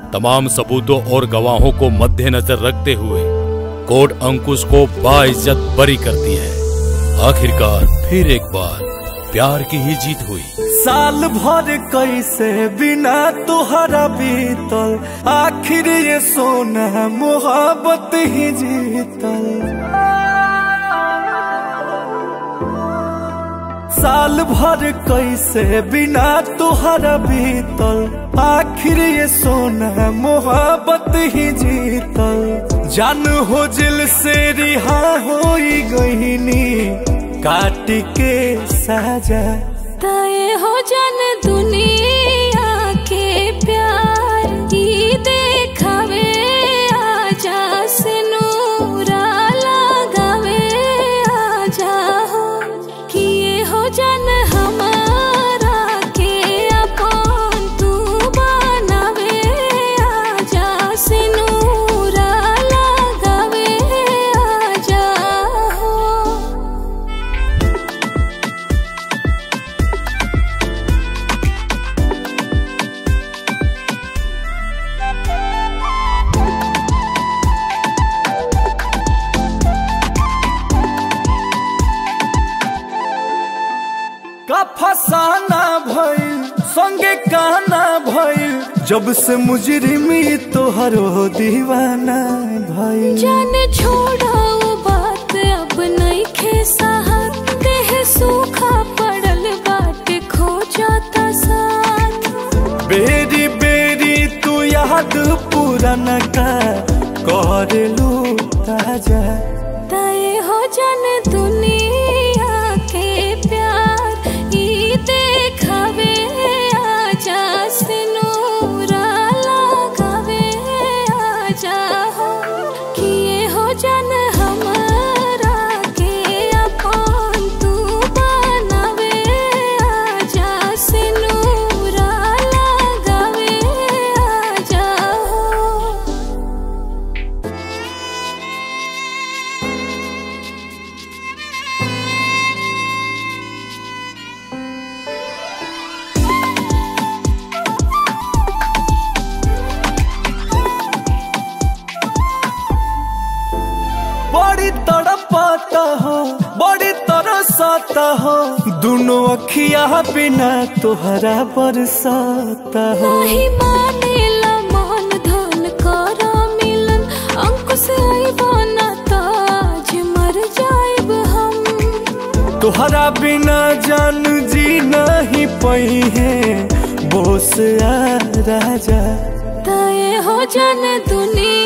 तमाम सबूतों और गवाहों को मद्देनजर रखते हुए कोर्ट अंकुश को बाइज्जत बरी करती है आखिरकार फिर एक बार प्यार की ही जीत हुई साल भर कैसे बिना तुहरा बीतल आखिर ये सोना मोहब्बत ही जीतल साल भर कैसे बिना तुहरा बीतल आखिर ये सोना मोहब्बत ही जीतल जान हो जिल से रिहा हो गईनी काट के साजा तय हो जन दुनिया के प्यार की देखावे आजा से नूरा लगावे आजा हो किए हो जन हमारा के अपन तू बनावे आजा से नूरा लगावे आजा हो का फसाना भइल संगे कहना भइल जब से मुजरिमी तोहर हो दीवाना भइल जान छोड़ा वो बात अब नहीं खे साहत देह सूखा पड़ल बाट खो जाता साथ बेरी बेरी तू याद पुराना का कर लू ताजा तय हो जन दुनिया के प्यार ई देखावे आजा से नूरा लगावे आजा हो किए हो जन हमारा के अपन तू बनावे आजा से नूरा लगावे आजा हो बड़ी तड़पाता हो बड़ी तरसाता हो दोनों अखिया बिना तोहरा बरसाता हो नाही मानेला मन धन करा मिलन अंकुश आइबा ना ताज मर जाइब हम तोहरा बिना जान जी नहीं पई है बोस आ राजा तय हो जन दुनिया